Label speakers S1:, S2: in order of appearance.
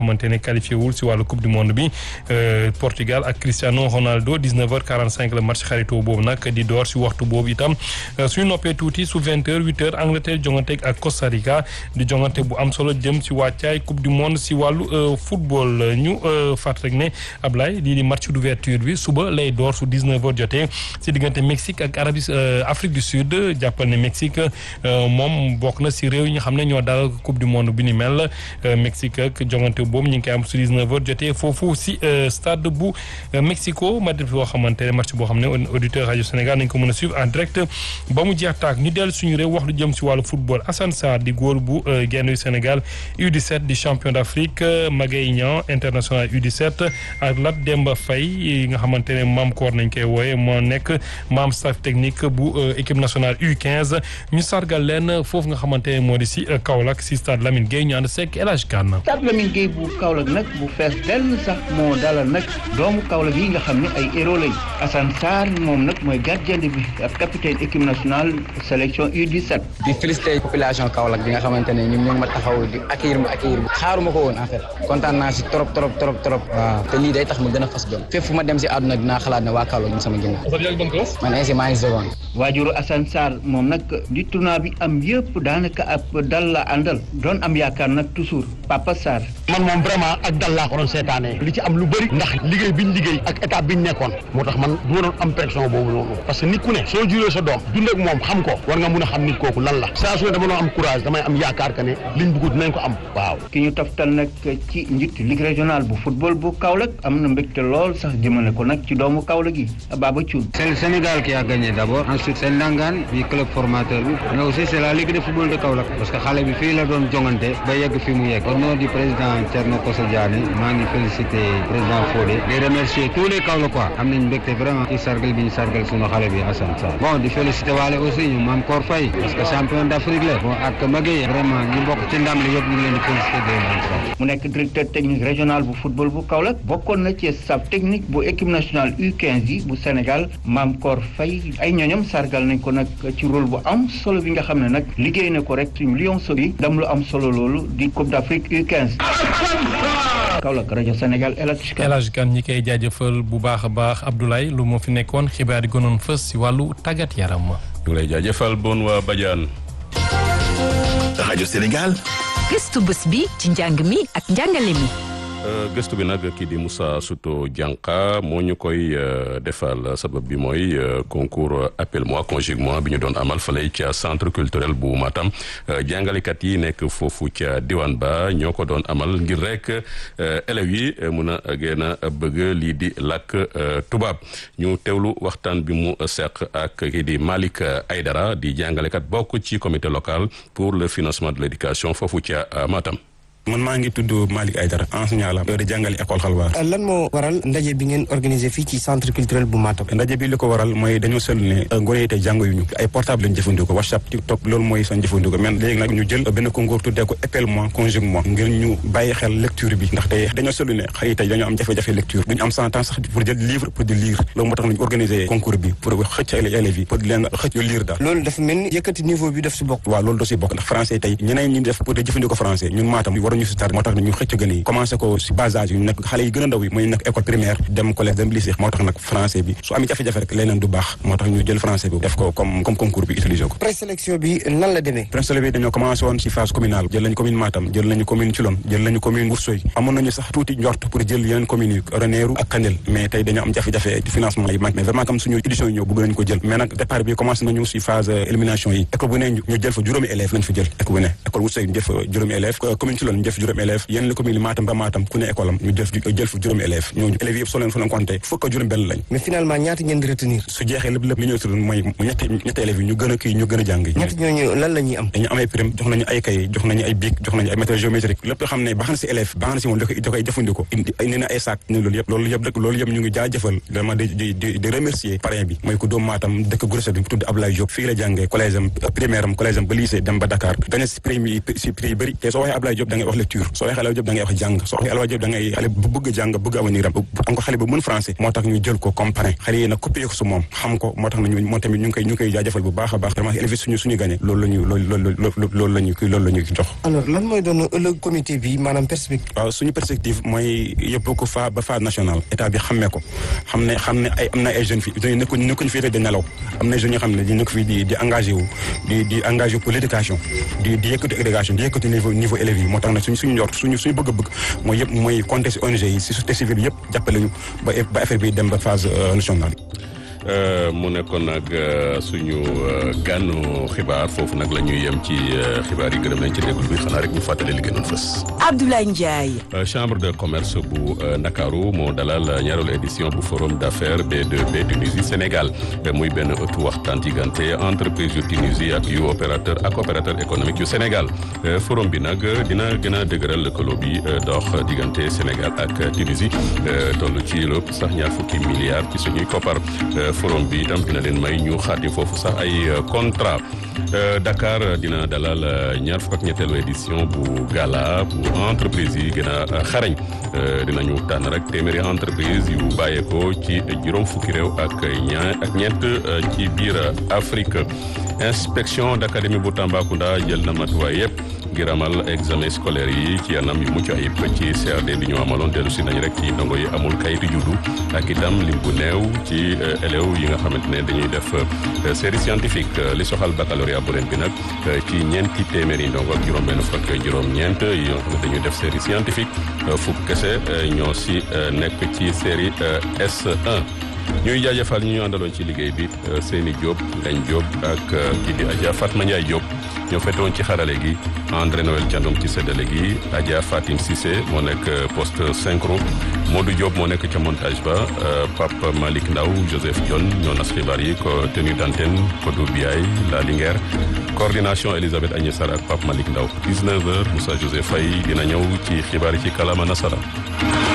S1: xamante ne qualifié wul si wàllu coupe du monde bi Portugal ak Cristiano Ronaldo 19h45 la match xaritoo boobu nag di door si waxtu boobu itam suñu noppee tuuti su 20h 8h Angleterre jongante ak Costa Rica di jongante bu am solo jëm si wàccaay coupe du monde si wàllu football ñu fàtt rek ne Ablaye lii di match d'ouverture bi suba lay door su 19h jotee si diggante Mexique ak Arabie Afrique du Sud jàppal ne Mexique moom bokk na si réew yi nga xam ne ñoo dalal coupe du monde bi ni mel Mexique ak jongante boobu ñu ngi koy am su 19h jotee foofu si stade bu Mexico ma def boo xamante ne match boo xam ne auditeur rajo Sénégal nañ ko mën a suivre en direct ba mu jeex taag ñu dellu suñu réew wax lu jëm si wàllu football Assane Sarr di góor bu genn Sénégal U17 di champion d'Afrique Magaye Niang international U17 ak Lat Demba Faye nga xamante ne maam koor nañ koy wooye moo nekk maam staff technique bu équipe nationale U15 ñu sargal leen foofu nga xamante ne moo di si Kaolack si stade Lamine Gueye ñu ànd seeg El Hadj Kane
S2: stade Lamine Gueye bu Kaolack nag bu fees dell sax moo dalal nag doomu Kaolack yi nga xam ne ay héros lañ Assane Sarr moom nag mooy gardien de but ak capitaine équipe nationale sélection U17
S3: di féliciter population Kaolack bi nga xamante ne ñun ñu ngi ma taxaw di accueillir ma accueillir xaaruma ko woon en fait kontaan naa si trop trop trop trop waaw te lii day tax ma gën a fas jom fépp fu ma dem si àdduna dinaa xalaat ne waa Kaolack ñu sama ginnaaw man ainsi maa ngi seconde
S2: waajuru Assane Sarr moom nag di tournoi bi am yëpp daanaka ab dal la àndal doon am yaakaar nag toujours Papa Sarr
S4: man moom vraiment ak dal laa ko doon seetaanee li ci am lu bëri ndax liggéey biñ liggéey ak état biñ nekkoon moo tax man du ma doon am pression boobu noonu parce que nit ku ne soo juree sa doom dund ak moom xam ko war nga mun a xam nit kooku lan la saa su ne dama doon am courage damay am yaakaar que ne liñ bëgg dinañ ko am waaw
S2: ki ñu toftal nag ci njiit ligue régionale bu football bu Kaolack am na mbégte lool sax jëmale ko nag ci doomu Kaolack yi Baba Thioune
S5: c'est le Sénégal qui a gagné d'abord ensuite c'est Ndangaan bi club formateur bi mais aussi c'est la ligue de football de Kaolack parce que xale bi fii la doon jongante ba yegg fi mu yegg au nom du président Thierno Kosso Diané maa ngi féliciter président Fodé di remercier tous les Kaolackois am nañ mbégte vraiment ci sargal bi ñu sargal sunu xale bi Assane Sarr bon di féliciter waale aussi ñu Mame Kor Faye parce que champion d'Afrique la bon ak Magueye vraiment ñu bokk ci ndam li yëpp ñu ngi leen di féliciter de leen
S2: mu nekk directeur technique régional bu football bu Kaolack bokkoon na ci staff technique bu équipe nationale U15 yi bu Sénégal Mame Kor Faye ay ñooñam sargal nañ ko nag ci rôle bu am solo bi nga xam ne nag liggéey na ko rek suñu Lions yi dam lu am solo loolu di Coupe d'Afrique U15 Kaolack rajo Sénégal El
S1: Hadj Kane ñi koy jaajëfal bu baax a baax Abdoulaye lu moo fi nekkoon xibaar yi gënoon fës si wàllu tàggat yaram ma.
S6: ñu lay jaajëfal bon waa Badiane.
S7: rajo Sénégal.
S8: gëstu bés bi ci njàng mi ak njàngale mi.
S6: gëstu bi nag kii di Moussa Souto Dianka moo ñu koy defal sabab bi mooy concours appelle-moi conjugue-moi bi ñu doon amal fale ca centre culturel bu Matam jàngalekat yi nekk foofu ca diwaan ba ñoo ko doon amal ngir rek élèves yi mun a gën a bëgg lii di làkk tubaab ñu teewlu waxtaan bi mu seq ak kii di Malick Aydara di jàngalekat bokk ci comité local pour le financement de l'éducation foofu ca Matam.
S9: man maa ngi tudd Malick Aydara enseignant la di jàngale école xalwaar
S10: lan moo waral ndaje bi ngeen organisé fii ci centre culturel bu Matam
S9: ndaje bi li ko waral mooy dañoo seetlu ne ngone yi tey jàng yu ñu ay portable lañu jëfandikoo WhatsApp TikTok loolu mooy seen jëfandikoo mais léegi nag ñu jël benn concours tuddee ko appelle-moi conjugue-moi ngir ñu bàyyi xel lecture bi ndax tey dañoo seetlu ne xëy tey dañoo am jafe-jafe lecture duñu am sans temps sax pour jël livre pour di lire loolu moo tax nañu organisé concours bi pour xëcc élèves yi pour di leen xëcc ñu lire daal
S10: loolu dafa mel ni yëkkati niveau bi daf si bokk
S9: waaw loolu da si bokk ndax français tey ñeneen ñi def pour di jëfandikoo français ñun Matam waruñu si tar moo tax ñu xëcc gën yi commencé ko si bas âge yu nekk xale yi gën a ndaw yi mooy nekk école primaire dem collège dem lycée moo tax nag français bi su amee jafe-jafe rek leneen du baax moo tax ñu jël français bi def ko comme comme concours bi utiliser ko
S10: présélection bi nan la demee
S9: présélection bi dañoo commencé woon si phase communale jël nañu commune Matam jël nañu commune Thilogne jël nañu commune Ourossogui amoon nañu sax tuuti njort pour jël yeneen communes yi Ranérou ak Kanel mais tey dañoo am jafe-jafe financement yi manque mais vraiment comme suñu édition yi ñëw bëgg nañu ko jël mais nag départ bi commencé nañu si phase élimination yi école bu ne ñu jël fa juróomi élèves lañ fa jël école bu ne école Ourossogui ñu jël fa juróomi élèves commune Thilogne ñu jël fa juróomi élèves yeneen commune Matam ba Matam ku ne école am ñu jël jël fa juróomi élèves ñooñu élèves yëpp soo leen fa leen compté fukk ak juróom benn lañ
S10: mais finalement ñaata ngeen di retenir
S9: su jeexee lépp lépp li ñu retenir mooy ñetti ñetti élèves yi ñu gën a kii ñu gën a jàng
S10: ñetti ñooñu lan la ñuy am
S9: dañu am ay prime jox nañu ay kay jox nañu ay bic jox nañu ay matériel géométrique lépp loo xam ne baax na si élève baax na si moom da koy da koy jëfandikoo indi indi na ay sac ne loolu yëpp loolu yëpp loolu yëpp ñu ngi jaajëfal vraiment di di di di remercier parrain bi mooy ku doom Matam dëkk Gourossogui bi mu tudd Ablaye Diop fii la jàngee collège am primaire am collège am ba lycée dem ba Dakar dañu si prix yi si prix yi bëri te soo waxee Ablaye Diop da ngay wax lecture soo waxee Alioune Diop da ngay wax jàng soo waxee Alioune Diop da ngay xale bu bëgg jàng bëgg avenir am encore xale bu mën français moo tax ñu jël ko comme parrain xale yi nag copié ko su moom xam ko moo tax na ñu moom tamit ñu ngi koy ñu ngi koy jaajëfal bu baax a baax vraiment élevé suñu suñu gagné loolu la ñu loolu loolu loolu la ñu loolu la ñu jox
S10: alors lan mooy doon ëllëg comité bi maanaam perspective
S9: waaw suñu perspective mooy yóbbu ko fa ba phase nationale état bi xammee ko xam ne xam ne ay am na ay jeunes fi nekkuñ nekkuñ fii rek di nelaw am na jeunes yoo xam ne di nekk fii di di engagé wu di di engagé pour l'éducation di di yëkkati éducation di yëkkati niveau niveau élèves yi moo tax nag suñ suñu njort suñu suñu bëgg-bëgg mooy yëpp mooy compter si ONG yi si société civile yëpp jàppale ñu ba ba affaire bi dem ba phase nationale
S6: mu nekkoon nag suñu gànnu xibaar foofu nag la ñuy yem ci xibaar yi gërëm nañ ci déglu bi xanaa rek ñu fàttali li gënoon fës.
S8: Abdoulaye Ndiaye.
S6: chambre de commerce bu Ndakaaru moo dalal ñaareelu édition bu forum d'affaires B2B Tunisie Sénégal muy benn ëttu waxtaan diggante entreprise yu Tunisie ak yu opérateur ak opérateur économique yu Sénégal forum bi nag dina gën a dëgëral lëkkaloo bi dox diggante Sénégal ak Tunisie toll ci lépp sax ñaar fukki milliards ci suñuy koppar. forum bi itam dina leen may ñu xaati foofu sax ay contrat Dakar dina dalal ñaar fukk ak ñetteelu édition bu gala bu entreprise yi gën a xarañ dinañu tànn rek téeméeri entreprise yu bàyyeekoo ci juróom fukki réew ak ñaar ak ñeent ci biir Afrique inspection d'académie bu Tambacounda jël na matuwaay yëpp ngir amal examen scolaire yi ci anam yu mucc ayib ci CRD bi ñu amaloon dellu si nañ rek ci ndongo yi amul kayitu juddu ak itam lim bu néew ci élèves yi nga xamante ne dañuy def série scientifique li soxal baccalauréat bu ren bi nag ci ñeenti téeméeri ndongo ak juróom-benn fukk ak juróom-ñeent yi nga xam ne dañuy def série scientifique fukk kese ñoo si nekk ci série S1. ñuy jaajëfal ñu ñu àndaloon ci liggéey bi Seyni Diop Ngagne Diop ak kii di Adja Fatma Ndiaye Diop ñoo fetoon ci xarale gi André Noël Thiandoum ci séddale gi Adja Fatim Cissé moo nekk poste synchro Modou Diop moo nekk ca montage ba Pape Malick Ndaw Joseph Dione ñoo nas xibaar yi ko tenue d'antenne Kodou Biaye La Linguère coordination Elisabeth Agnès Sarr ak Pape Malick Ndaw 19h Moussa Joseph Faye dina ñëw ci xibaar yi ci kalama nasara